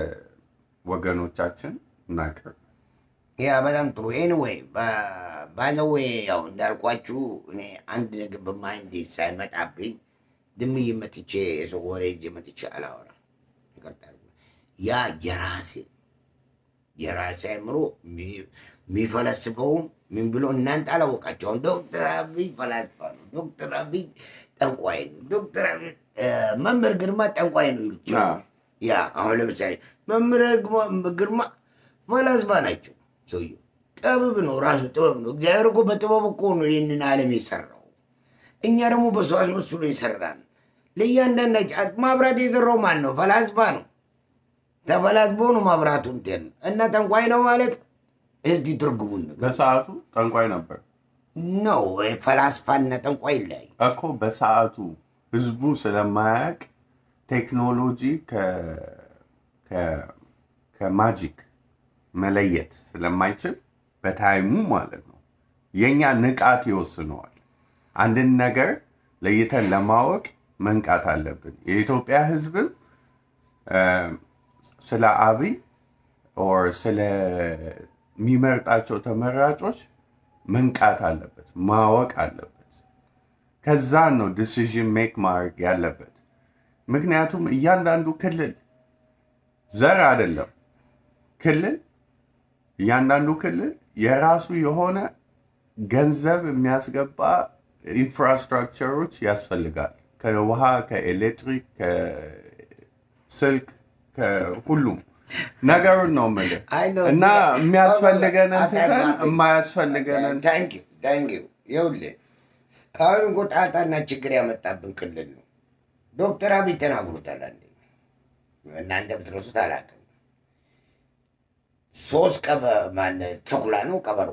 ለወገኖቻችን እናቅርብ። ያ በጣም ጥሩ። ኤኒዌይ ባዘዌ ያው እንዳልኳችሁ እኔ አንድ ነገር በማይንድ ሳይመጣብኝ ድም መጥቼ የሰው ወሬ ይዤ መጥቼ አላወራም። ይቅርታ አድርጉ። ያ የራሴ የራሴ አእምሮ የሚ- የሚፈለስፈውም ምን ብሎ እናንተ አላወቃቸውም። ዶክተር አብይ ፈላስፋ ነው፣ ዶክተር አብይ ጠንቋይ ነው፣ ዶክተር አብይ እ፣ መምህር ግርማ ጠንቋይ ነው ይሉት አዎ። ያ አሁን ለምሳሌ መምህር ግርማ- ግርማ ፈላስፋ ናቸው። ሰውየው ጥበብ ነው፣ ራሱ ጥበብ ነው። እግዚአብሔር እኮ በጥበብ እኮ ነው ይህንን ዓለም የሰራው። እኛ ደግሞ በሰው አስመስሎ የሰራን። ለእያንዳንዳችን ማብራት የሰራው ማን ነው? ፈላስፋ ነው። ተፈላስፎ ነው ማብራቱ እንትን እና ጠንቋይ ነው ማለት እስቲ ትርጉሙን ነገር በሰዓቱ ጠንቋይ ነበር ነው። ፈላስፋና ጠንቋይ ይለያዩ። እኮ በሰዓቱ ህዝቡ ስለማያውቅ ቴክኖሎጂ ከ- ከ- ከማጂክ መለየት ስለማይችል በታይሙ ማለት ነው የእኛ ንቃት ይወስነዋል። አንድን ነገር ለይተን ለማወቅ መንቃት አለብን። የኢትዮጵያ ህዝብም እ፣ ስለ አብይ ኦር ስለሚመርጣቸው ተመራጮች መንቃት አለበት፣ ማወቅ አለበት። ከዛን ነው ዲሲዥን ሜክ ማድረግ ያለበት። ምክንያቱም እያንዳንዱ ክልል ዘር አይደለም ክልል እያንዳንዱ ክልል የራሱ የሆነ ገንዘብ የሚያስገባ ኢንፍራስትራክቸሮች ያስፈልጋል። ከውሃ፣ ከኤሌክትሪክ፣ ከስልክ፣ ከሁሉም ነገሩን ነው የምልህ አይ ነው እና የሚያስፈልገንን ትተን አታግባብኝ። የማያስፈልገንን ታንኪ ታንኪ ይኸውልህ አሁን እኮ ጣጣና ችግር ያመጣብን ክልል ነው። ዶክተር አብይ ተናግሮታል። አንዴ እናንተ ብትረሱት አላውቅም። ሶስት ቀበ ማን ተኩላ ነው ቀበሮ?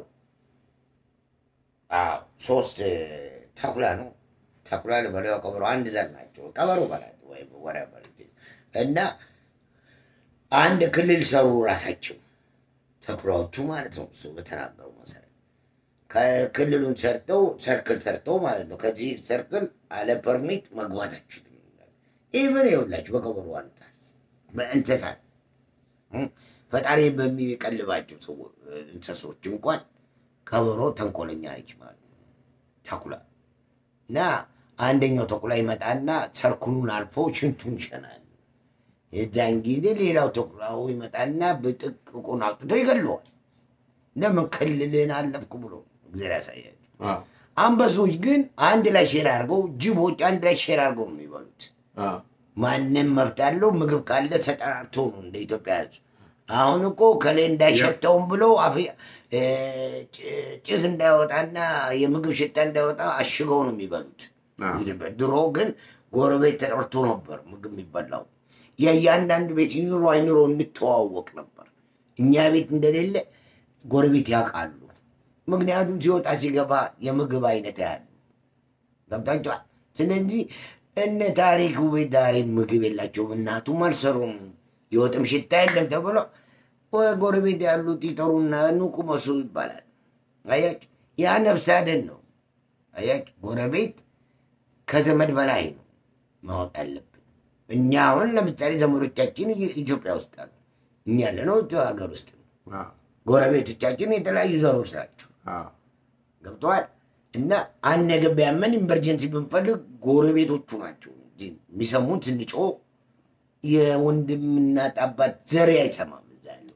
አዎ ሶስት ተኩላ ነው ተኩላ ልበለው ቀበሮ አንድ ዘር ናቸው። ቀበሮ በላት ወይም whatever it is። እና አንድ ክልል ሰሩ ራሳቸው ተኩላዎቹ ማለት ነው። እሱ በተናገረው መሰረት ከክልሉን ሰርተው ሰርክል ሰርተው ማለት ነው። ከዚህ ሰርክል አለ ፐርሚት መግባት አይችልም። ኢቨን ይኸውላችሁ በቀበሮ አንጻር በእንስሳት እ ፈጣሪ በሚቀልባቸው ሰው እንስሶች እንኳን ቀበሮ ተንኮለኛ ነች ማለት ነው። ተኩላ እና አንደኛው ተኩላ ይመጣና ሰርክሉን አልፎ ሽንቱን ይሸናል። የዛን ጊዜ ሌላው ተኩላው ይመጣና ብጥቅቁን አውጥቶ ይገለዋል። ለምን ክልልን አለፍኩ ብሎ እግዚአብሔር ያሳያቸው። አዎ፣ አንበሶች ግን አንድ ላይ ሼር አድርገው፣ ጅቦች አንድ ላይ ሼር አድርገው ነው የሚበሉት። አዎ፣ ማንም መብት አለው። ምግብ ካለ ተጠራርቶ ነው እንደ ኢትዮጵያ ሕዝብ። አሁን እኮ ከሌ እንዳይሸተውም ብሎ አፍ- እ፣ ጭ- ጭስ እንዳይወጣና የምግብ ሽታ እንዳይወጣ አሽገው ነው የሚበሉት። አዎ። ድሮ ግን ጎረቤት ተጠርቶ ነበር ምግብ የሚበላው። የእያንዳንዱ ቤት ይኑሮ አይኑሮ እንተዋወቅ ነበር። እኛ ቤት እንደሌለ ጎረቤት ያውቃሉ። ምክንያቱም ሲወጣ ሲገባ የምግብ አይነት ያሉ ገብታችኋል። ስለዚህ እነ ታሪክ ቤት ዛሬ ምግብ የላቸውም፣ እናቱም አልሰሩም፣ የወጥም ሽታ የለም ተብሎ ወደ ጎረቤት ያሉት ይጠሩና ኑ ቁመሱ ይባላል። አያችሁ፣ ያ ነፍስ አደን ነው። አያችሁ፣ ጎረቤት ከዘመድ በላይ ነው። ማወቅ አለብን። እኛ አሁን ለምሳሌ ዘመዶቻችን ኢ- ኢትዮጵያ ውስጥ አሉ። እኛ ያለነው እዚያው ሀገር ውስጥ ነው። አዎ፣ ጎረቤቶቻችን የተለያዩ ዘሮች ናቸው። አዎ፣ ገብተዋል። እና አንድ ነገር ቢያመን ኢመርጀንሲ ብንፈልግ ጎረቤቶቹ ናቸው እንጂ የሚሰሙን ስንጮህ የወንድምና አባት ዘሬ አይሰማም እዛ ያለው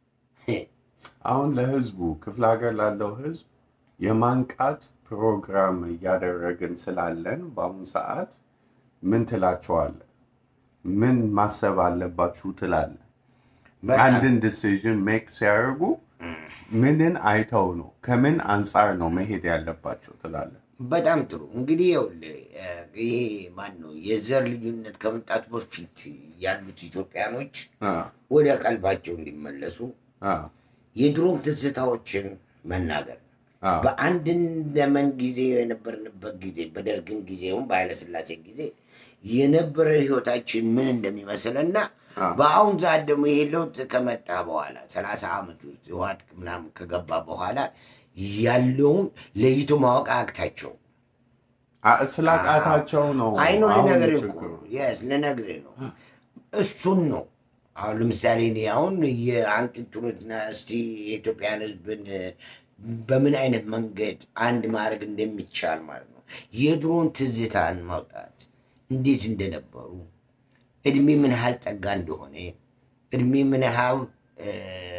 አሁን ለህዝቡ ክፍለ ሀገር ላለው ህዝብ የማንቃት ፕሮግራም እያደረግን ስላለን በአሁኑ ሰዓት ምን ትላቸዋለህ? ምን ማሰብ አለባችሁ ትላለህ? በጣም አንድን ዲሲዥን ሜክ ሲያደርጉ ምንን አይተው ነው ከምን አንጻር ነው መሄድ ያለባቸው ትላለህ? በጣም ጥሩ እንግዲህ ይኸውልህ እ፣ ይሄ ማን ነው የዘር ልዩነት ከመምጣቱ በፊት ያሉት ኢትዮጵያኖች አዎ፣ ወደ ቀልባቸው እንዲመለሱ አዎ፣ የድሮም ትዝታዎችን መናገር አዎ፣ በአንድ ዘመን ጊዜ የነበርንበት ጊዜ በደርግን ጊዜውም በኃይለስላሴ ጊዜ የነበረ ህይወታችን ምን እንደሚመስልና አዎ። በአሁን ሰዓት ደግሞ ይሄ ለውጥ ከመጣ በኋላ ሰላሳ ዓመት ውስጥ ህወሓት ምናምን ከገባ በኋላ ያለውን ለይቶ ማወቅ አቅታቸው አ- ስላቃታቸው ነው አይኖ አሁን ልነግርህ እኮ ችግሩ። የስ ልነግርህ ነው። እሱን ነው አሁን ለምሳሌ እኔ አሁን የአንቂቱንና እስቲ የኢትዮጵያን ህዝብን በምን አይነት መንገድ አንድ ማድረግ እንደሚቻል ማለት ነው የድሮን ትዝታን ማውጣት እንዴት እንደነበሩ እድሜ ምን ያህል ጸጋ እንደሆነ እድሜ ምን ያህል እ፣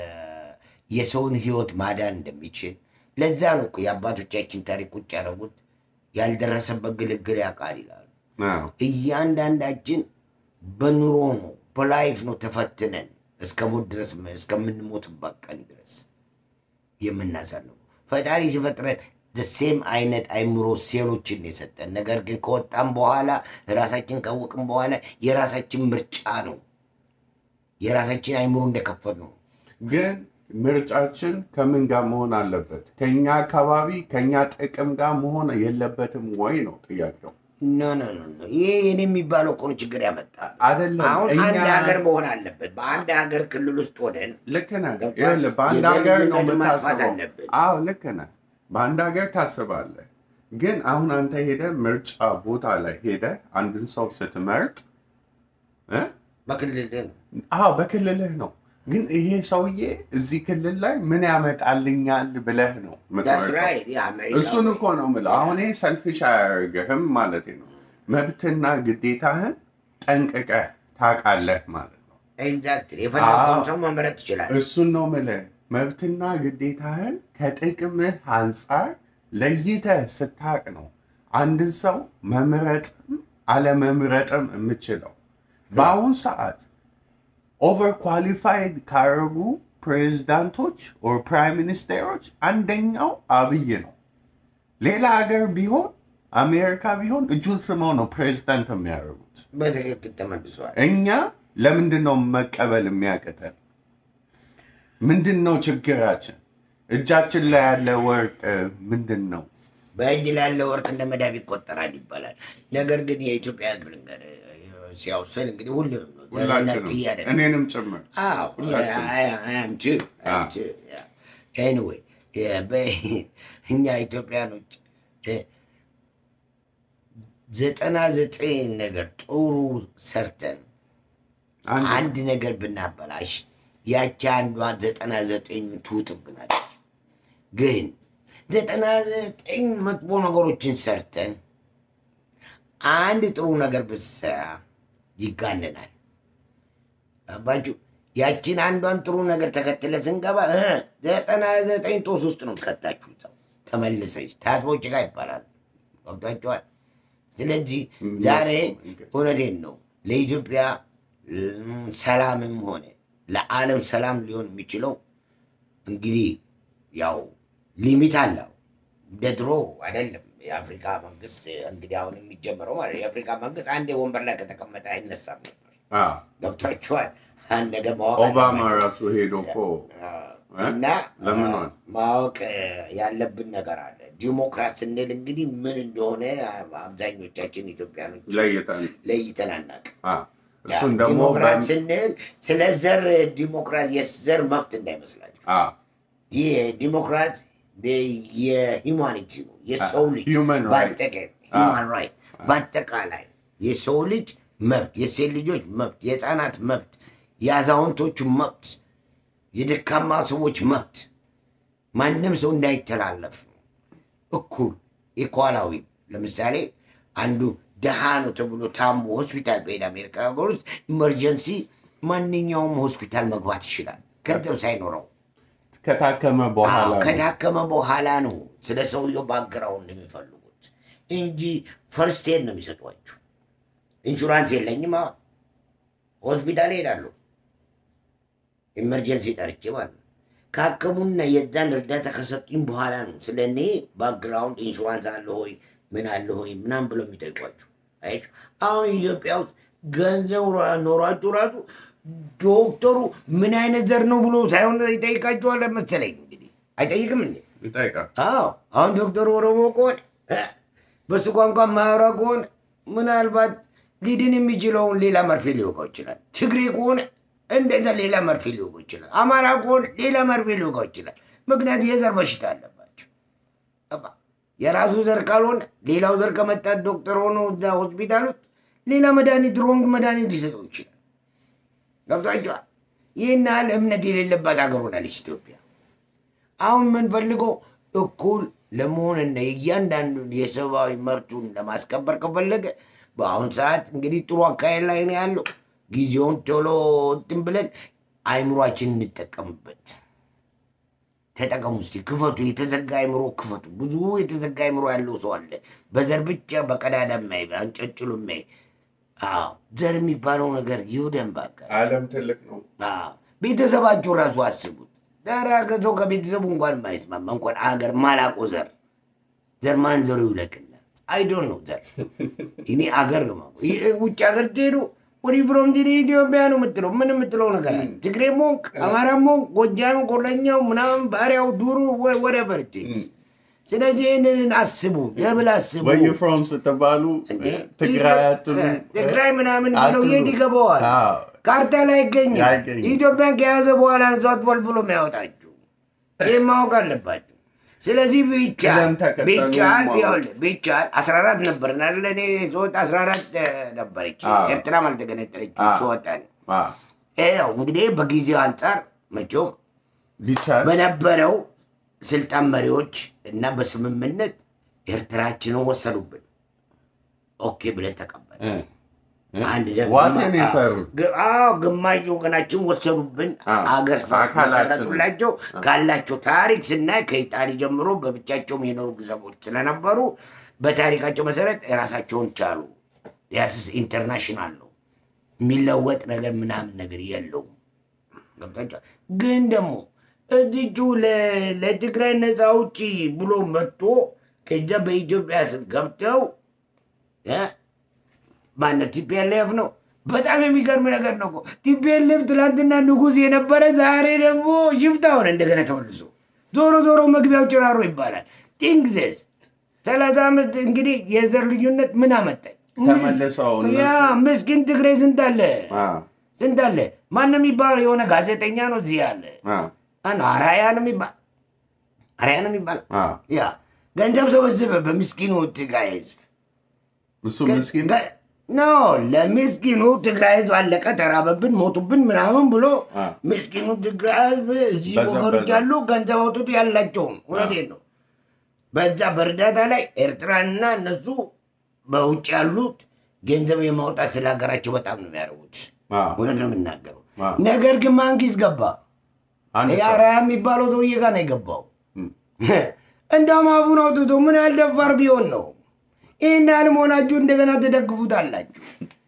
የሰውን ህይወት ማዳን እንደሚችል ለዛ ነው እኮ የአባቶቻችን ታሪክ ቁጭ ያደረጉት ያልደረሰበት ግልግል ያውቃል ይላሉ። አዎ፣ እያንዳንዳችን በኑሮ ነው በላይፍ ነው ተፈትነን እስከ ሞት ድረስ እስከምንሞትበት ቀን ድረስ የምናሳልፈው። ፈጣሪ ሲፈጥረን ሴም አይነት አይምሮ ሴሎችን ነው የሰጠን። ነገር ግን ከወጣም በኋላ ራሳችን ካወቅም በኋላ የራሳችን ምርጫ ነው የራሳችን አይምሮ እንደከፈት ነው። ግን ምርጫችን ከምን ጋር መሆን አለበት? ከኛ አካባቢ ከኛ ጥቅም ጋር መሆን የለበትም ወይ ነው ጥያቄው። ኖ ኖ ኖ ኖ ይሄ የኔ የሚባለው እኮ ነው ችግር ያመጣል። አይደለም አሁን እኛ አንድ ሀገር መሆን አለበት። በአንድ ሀገር ክልል ውስጥ ሆነን ልክ ነህ። ገብቶሃል? ይኸውልህ በአንድ የዘር ሀገር ነው ልዩነትን ማጥፋት የምታስበው። አለብን። አዎ ልክ ነህ። በአንድ ሀገር ታስባለህ። ግን አሁን አንተ ሄደህ ምርጫ ቦታ ላይ ሄደህ አንድን ሰው ስትመርጥ እ? በክልል ነው አዎ በክልልህ ነው። ግን ይሄ ሰውዬ እዚህ ክልል ላይ ምን ያመጣልኛል ብለህ ነው ዳስ የምትመርጠው። ራይት የአሜሪካ እሱን እኮ ነው የምለው። አሁን ይሄ ሰልፊሽ አያደርግህም ማለት ነው። መብትና ግዴታህን ጠንቅቀህ ታውቃለህ ማለት ነው። ኤግዛክትሊ የፈለገውን አዎ። ሰው መምረጥ ትችላል። እሱን ነው የምልህ። መብትና ግዴታህን ከጥቅምህ አንጻር ለይተህ ስታቅ ነው አንድን ሰው መምረጥም አለመምረጥም የምችለው። በአሁን ሰዓት ኦቨር ኳሊፋይድ ካደረጉ ፕሬዚዳንቶች ኦር ፕራይም ሚኒስቴሮች አንደኛው አብይ ነው። ሌላ ሀገር ቢሆን አሜሪካ ቢሆን እጁን ስመው ነው ፕሬዚዳንት የሚያደርጉት። በትክክል ተመልሷል። እኛ ለምንድን ነው መቀበል የሚያቅተን? ምንድን ነው ችግራችን? እጃችን ላይ ያለ ወርቅ ምንድን ነው? በእጅ ላለ ወርቅ እንደ መዳብ ይቆጠራል ይባላል። ነገር ግን የኢትዮጵያ ሕዝብ ልንገርህ ሲያውስል እንግዲህ ሁሉንም ነው ሁላችንም ጥያቄ እኔንም ጭምር ሁላችንም ኤኒዌይ እኛ ኢትዮጵያኖች እ፣ ዘጠና ዘጠኝ ነገር ጥሩ ሰርተን አንድ አንድ ነገር ብናበላሽ ያቺ አንዷ ዘጠና ዘጠኝ ትውጥብናለች። ግን ዘጠና ዘጠኝ መጥፎ ነገሮችን ሰርተን አንድ ጥሩ ነገር ብትሰራ ይጋነናል። አባችሁ ያቺን አንዷን ጥሩ ነገር ተከትለ ስንገባ እ ዘጠና ዘጠኝ ጦስ ውስጥ ነው ከታችሁ ሰው ተመልሰች ታጥቦ ጭቃ ይባላል። ገብቷችኋል? ስለዚህ ዛሬ እውነቴን ነው ለኢትዮጵያ እም፣ ሰላምም ሆነ ለዓለም ሰላም ሊሆን የሚችለው እንግዲህ ያው ሊሚት አለው። እንደ ድሮ አይደለም። የአፍሪካ መንግስት እንግዲህ አሁን የሚጀምረው ማለት ነው። የአፍሪካ መንግስት አንዴ ወንበር ላይ ከተቀመጠ አይነሳም ነበር። አዎ፣ ገብቷችኋል? አንድ ነገር ማወቅ ኦባማ አለባቸው። ራሱ ሄዶ እኮ እና ለምን ሆነ? ማወቅ ያለብን ነገር አለ። ዲሞክራት ስንል እንግዲህ ምን እንደሆነ አብዛኞቻችን ኢትዮጵያኖች ለይተን ለይተን አናውቅም። አዎ፣ እሱን ደግሞ ዲሞክራት በ- ስንል ስለ ዘር ዲሞክራት የዘር መብት እንዳይመስላችሁ። አዎ፣ ይህ ዲሞክራት የሂውማኒቲ ነው፣ የሰው ልጅ human rights። በአጠቃላይ human right በአጠቃላይ የሰው ልጅ መብት፣ የሴት ልጆች መብት፣ የህፃናት መብት፣ የአዛውንቶቹ መብት፣ የደካማ ሰዎች መብት ማንም ሰው እንዳይተላለፍ ነው። እኩል ኢኳላዊ። ለምሳሌ አንዱ ደሃ ነው ተብሎ ታሞ ሆስፒታል በሄድ አሜሪካ ሀገር ውስጥ ኢመርጀንሲ ማንኛውም ሆስፒታል መግባት ይችላል ገንዘብ ሳይኖረው። ከታከመ በኋላ አዎ፣ ነው። ከታከመ በኋላ ነው ስለ ሰውየው ባግራውንድ የሚፈልጉት እንጂ ፈርስት ኤድ ነው የሚሰጧችሁ። ኢንሹራንስ የለኝም አሁን ሆስፒታል እሄዳለሁ ኢመርጀንሲ ጠርቼ ማለት ነው። ካከሙና የዛን እርዳታ ከሰጡኝ በኋላ ነው ስለ እኔ ባክግራውንድ ኢንሹራንስ አለ ሆይ ምን አለ ሆይ ምናምን ብሎ የሚጠይቋችሁ። አያችሁ አሁን ኢትዮጵያ ውስጥ ገንዘብ ራ- ኖሯችሁ ራሱ ዶክተሩ ምን አይነት ዘር ነው ብሎ ሳይሆን ይጠይቃችኋል መሰለኝ። እንግዲህ አይጠይቅም እንዴ? ይጠይቃል። አዎ አሁን ዶክተር ኦሮሞ ከሆነ እ፣ በሱ ቋንቋ ማያወራ ከሆነ ምናልባት ሊድን የሚችለውን ሌላ መርፌ ሊወጋው ይችላል። ትግሬ ከሆነ እንደዛ ሌላ መርፌ ሊወጋው ይችላል። አማራ ከሆነ ሌላ መርፌ ሊወጋው ይችላል። ምክንያቱም የዘር በሽታ አለባቸው። ገባ? የራሱ ዘር ካልሆነ ሌላው ዘር ከመጣ ዶክተር ሆኖ እዛ ሆስፒታል ውስጥ ሌላ መድኃኒት ሮንግ መድኃኒት ሊሰጠው ይችላል። ገብቷቸዋል። ይህን ያህል እምነት የሌለባት ሀገር ሆናለች ኢትዮጵያ። አሁን የምንፈልገው እኩል ለመሆንና የእያንዳንዱን የሰብአዊ መብቱን ለማስከበር ከፈለገ በአሁን ሰዓት እንግዲህ ጥሩ አካሄድ ላይ ነው ያለው። ጊዜውን ቶሎ እንትን ብለን አይምሯችን እንጠቀምበት። ተጠቀሙ እስቲ፣ ክፈቱ። የተዘጋ አይምሮ ክፈቱ። ብዙ የተዘጋ አይምሮ ያለው ሰው አለ። በዘር ብቻ በቀዳዳ ማይ አንጨጭሉ ማይ ዘር የሚባለው ነገር ይሁደን ባካ ዓለም ትልቅ ነው። አዎ፣ ቤተሰባችሁ ራሱ አስቡት። ዛሬ ሰው ከቤተሰቡ እንኳን የማይስማማ እንኳን አገር ማላቆ ዘር ዘር ማን ዘሩ ይውለቅና አይዶን ነው ዘር እኔ አገር ነው የማውቀው። ይህ ውጭ ሀገር ትሄዱ ወዲ ፍሮም ዲ ኢትዮጵያ ነው የምትለው ምን የምትለው ነገር አለ? ትግሬ ሞንክ፣ አማራ ሞንክ፣ ጎጃም፣ ቆለኛው፣ ምናምን ባሪያው፣ ዱሩ ወረቨር ስለዚህ ይህንን አስቡ፣ ለብል አስቡ። ወዩ ፍሮም ስትባሉ እንዴ? ትግራይ አትሉ። ትግራይ ምናምን ብለው አትሉ። የት ይገባዋል? አዎ። ካርታ ላይ አይገኝም። አይገኝም። ኢትዮጵያን ከያዘ በኋላ ነው ሰው ፈልፍሎ የሚያወጣችሁ። ይህ ማወቅ አለባችሁ። ስለዚህ ቢቻል ቅደም ተከተሉን ቢቻል ማወቅ። ይኸውልህ ቢቻል አስራ አራት ነበር አይደለ? እኔ ስወጣ አስራ አራት ነበረች። አዎ። ኤርትራም አልተገነጠለችም አዎ። ስወጣ ነው። አዎ። ይኸው እንግዲህ በጊዜው አንጻር መቼም ቢቻል በነበረው ስልጣን መሪዎች እና በስምምነት ኤርትራችንን ወሰዱብን። ኦኬ ብለን ተቀበል እ፣ እ፣ አንድ ደግሞ ዋቴን የሰሩት ግ- አዎ ግማሽ ወገናችን ወሰዱብን። አዎ። አገር አካላችን። መሰረቱላቸው። ካላቸው ታሪክ ስናይ ከኢጣሊ ጀምሮ በብቻቸውም የኖሩ ግዘቦች ስለነበሩ በታሪካቸው መሰረት የራሳቸውን ቻሉ። ያስስ ኢንተርናሽናል ነው የሚለወጥ ነገር ምናምን ነገር የለውም። ገብታችኋል? ግን ደግሞ እዚቹ ለ- ለትግራይ ነፃ አውጪ ብሎ መጥቶ ከዛ በኢትዮጵያ ስም ገብተው እ ማነው ቲፒኤልኤፍ ነው። በጣም የሚገርም ነገር ነው እኮ ቲፒኤልኤፍ ትላንትና ንጉሥ የነበረ ዛሬ ደግሞ ሽፍታ ሆነ እንደገና ተመልሶ። ዞሮ ዞሮ መግቢያው ጭራሮ ይባላል። ቲንግዘስ ሰላሳ ዓመት እንግዲህ የዘር ልዩነት ምን አመጣኝ? ተመልሰው እነሱ- ያ ምስኪን ትግሬ ስንት አለ አዎ፣ ስንት አለ? ማን ነው የሚባለው? የሆነ ጋዜጠኛ ነው እዚህ ያለ አዎ፣ አን አራያ ነው የሚባል አራያ ነው የሚባል አዎ። ያ ገንዘብ ሰበሰበ በምስኪኑ ትግራይ ህዝብ እሱ ምስኪን ገ- ኖ ለምስኪኑ ትግራይ ህዝብ አለቀ፣ ተራበብን፣ ሞቱብን ምናምን ብሎ አ። ምስኪኑ ትግራይ ህዝብ እዚህ በዛ- ወገኖች በዛ። ያሉ ገንዘብ አውጥቶ ያላቸውም እውነቴን ነው። በዛ በእርዳታ ላይ ኤርትራንና እነሱ በውጭ ያሉት ገንዘብ የማውጣት ስለ ሀገራቸው በጣም ነው የሚያደርጉት። አዎ፣ እውነት ነው የምናገረው። አዎ። ነገር ግን ማንኪስ ገባ አንድ ሰው የአራያ የሚባለው ሰውዬ ጋር ነው የገባው። እም፣ እንደውም አፉን አውጥቶ ምን ያህል ደፋር ቢሆን ነው ይህን ያህል መሆናችሁ እንደገና ትደግፉታላችሁ።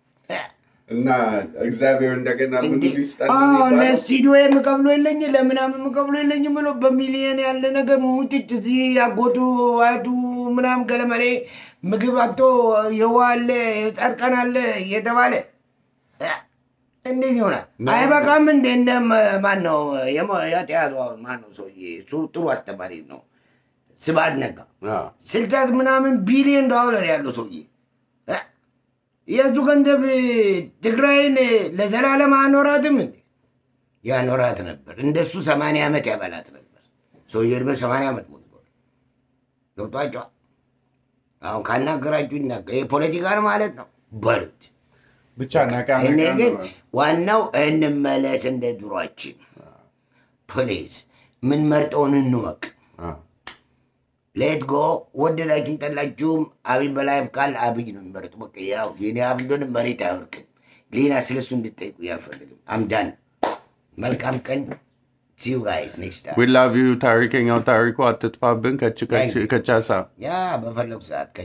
እና እግዚአብሔር እንደገና ምን እንዴ! ሊስጠን አዎ፣ የሚባለው? ለስቱዲዮ የምከፍሎ የለኝ ለምናምን የምከፍሎ የለኝም ብሎ በሚሊየን ያለ ነገር ሙጭጭ እዚህ አጎቱ አያቱ ምናምን ገለመሌ ምግብ አቶ የውሃ አለ ጻድቃን አለ እየተባለ እ፣ እንዴት ይሆናል? ነው። አይበቃም እንደ እንደ ማን ነው የተያዘው? ማን ነው ሰውዬ? እሱ ጥሩ አስተማሪ ነው። ስብሐት ነጋ አዎ፣ ስልሳት ምናምን ቢሊዮን ዶላር ያለው ሰውዬ እ? የእሱ ገንዘብ ትግራይን ለዘላለም አኖራትም እንዴ? ያኖራት ነበር። እንደሱ ሰማንያ ዓመት ያበላት ነበር። ሰውዬ እድሜ ሰማንያ ዓመት ሞልቷል። ገብቷቸዋል። አሁን ካናገራችሁ ይናገር። ይህ ፖለቲካን ማለት ነው። በሉት። ብቻ ነቃ እኔ ነቃ ግን ነው። ዋናው እንመለስ እንደ ድሯችን። ፕሊዝ የምንመርጠውን እንወቅ። አ፣ ሌት ጎ ወደዳችሁም ጠላችሁም አብይ በላይ ካል አብይ ነው የሚመረጡ። በቃ ያው የኔ አብይ እንደሆነ መሬት አይወርቅም። ሌላ ስለሱ እንድጠይቁ አልፈልግም። አምዳን መልካም ቀን። ሲዩ ጋይስ ኔክስት ታይም we love you ታሪከኛው ታሪኩ አትጥፋብን ከች ከች Thank you. ከቻሳ ያ በፈለጉ ሰዓት